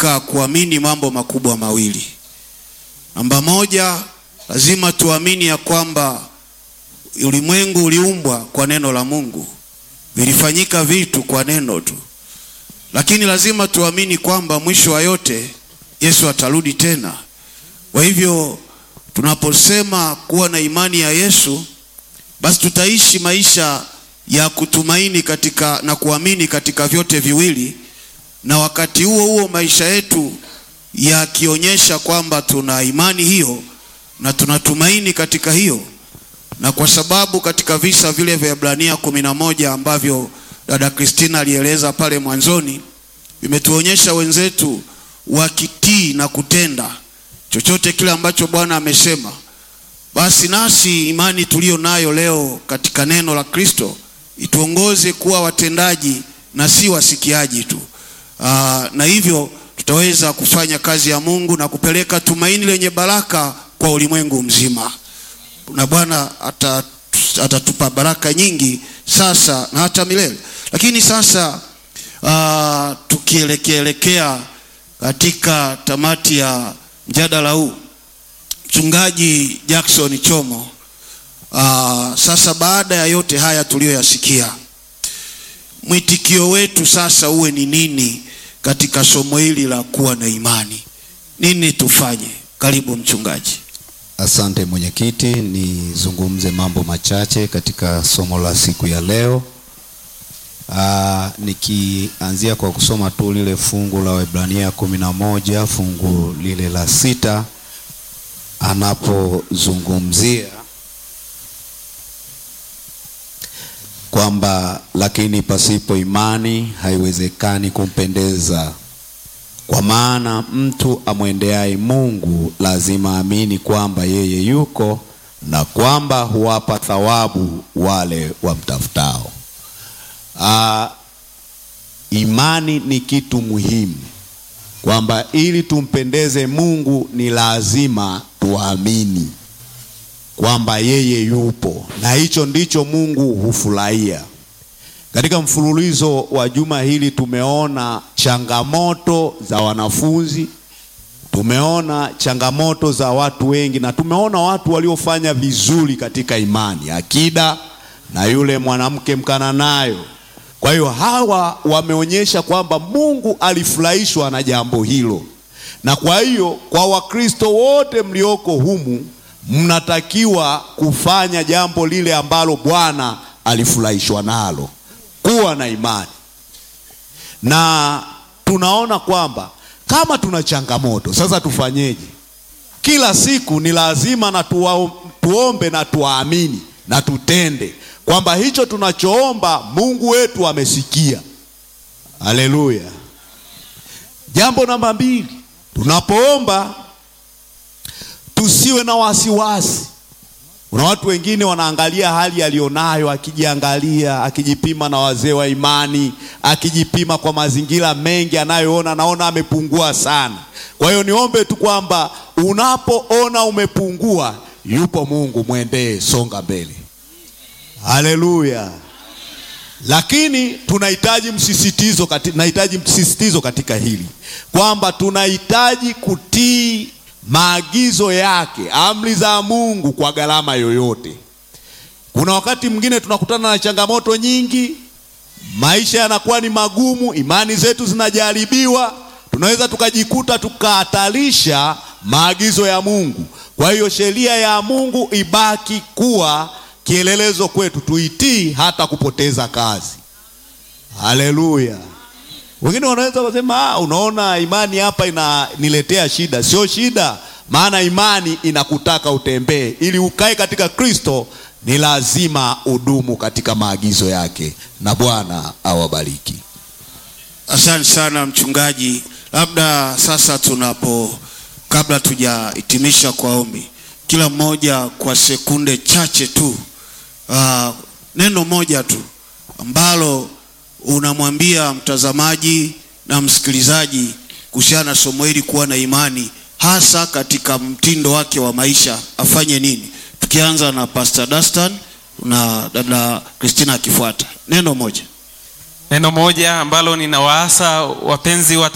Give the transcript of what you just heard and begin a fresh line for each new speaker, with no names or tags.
katika kuamini mambo makubwa mawili. Namba moja, lazima tuamini ya kwamba ulimwengu uliumbwa kwa neno la Mungu, vilifanyika vitu kwa neno tu, lakini lazima tuamini kwamba mwisho wa yote Yesu atarudi tena. Kwa hivyo tunaposema kuwa na imani ya Yesu, basi tutaishi maisha ya kutumaini katika na kuamini katika vyote viwili, na wakati huo huo maisha yetu yakionyesha kwamba tuna imani hiyo na tunatumaini katika hiyo. Na kwa sababu katika visa vile vya Ibrania kumi na moja ambavyo dada Kristina alieleza pale mwanzoni, vimetuonyesha wenzetu wakitii na kutenda chochote kile ambacho Bwana amesema, basi nasi imani tuliyo nayo leo katika neno la Kristo ituongoze kuwa watendaji na si wasikiaji tu. Aa, na hivyo tutaweza kufanya kazi ya Mungu na kupeleka tumaini lenye baraka kwa ulimwengu mzima, na Bwana atatupa baraka nyingi sasa na hata milele. Lakini sasa aa, tukielekeelekea katika tamati ya mjadala huu, Mchungaji Jackson Chomo, aa, sasa baada ya yote haya tuliyoyasikia, mwitikio wetu sasa uwe ni nini katika somo hili la kuwa na imani? Nini tufanye? Karibu mchungaji.
Asante mwenyekiti, nizungumze mambo machache katika somo la siku ya leo. Aa, nikianzia kwa kusoma tu lile fungu la Waebrania kumi na moja fungu lile la sita anapozungumzia kwamba lakini pasipo imani haiwezekani kumpendeza, kwa maana mtu amwendeaye Mungu lazima amini kwamba yeye yuko na kwamba huwapa thawabu wale wamtafutao. Uh, imani ni kitu muhimu, kwamba ili tumpendeze Mungu ni lazima tuamini kwamba yeye yupo, na hicho ndicho Mungu hufurahia. Katika mfululizo wa juma hili tumeona changamoto za wanafunzi, tumeona changamoto za watu wengi, na tumeona watu waliofanya vizuri katika imani, akida na yule mwanamke Mkananayo. Kwa hiyo hawa wameonyesha kwamba Mungu alifurahishwa na jambo hilo, na kwa hiyo kwa Wakristo wote mlioko humu mnatakiwa kufanya jambo lile ambalo Bwana alifurahishwa nalo, kuwa na imani. Na tunaona kwamba kama tuna changamoto sasa, tufanyeje? Kila siku ni lazima na tuwa, tuombe na tuamini na tutende kwamba hicho tunachoomba Mungu wetu amesikia. Haleluya! Jambo namba mbili, tunapoomba tusiwe na wasiwasi. Kuna watu wengine wanaangalia hali aliyonayo, akijiangalia, akijipima na wazee wa imani, akijipima kwa mazingira mengi anayoona, naona amepungua sana. Kwa hiyo niombe tu kwamba unapoona umepungua, yupo Mungu, mwendee, songa mbele. Haleluya! Lakini tunahitaji msisitizo katika, tunahitaji msisitizo katika hili kwamba tunahitaji kutii maagizo yake, amri za Mungu kwa gharama yoyote. Kuna wakati mwingine tunakutana na changamoto nyingi, maisha yanakuwa ni magumu, imani zetu zinajaribiwa, tunaweza tukajikuta tukahatarisha maagizo ya Mungu. Kwa hiyo sheria ya Mungu ibaki kuwa kielelezo kwetu, tuitii hata kupoteza kazi. Haleluya! Wengine wanaweza kusema ah, unaona imani hapa inaniletea shida. Sio shida, maana imani inakutaka utembee. Ili ukae katika Kristo, ni lazima udumu katika maagizo yake, na Bwana awabariki.
Asante sana mchungaji. Labda sasa tunapo, kabla tujahitimisha kwa ombi, kila mmoja kwa sekunde chache tu, uh, neno moja tu ambalo unamwambia mtazamaji na msikilizaji kuhusiana na somo hili, kuwa na imani, hasa katika mtindo wake wa maisha, afanye nini? Tukianza na Pastor Dastan na dada Christina akifuata. Neno moja,
neno moja ambalo ninawaasa wapenzi wa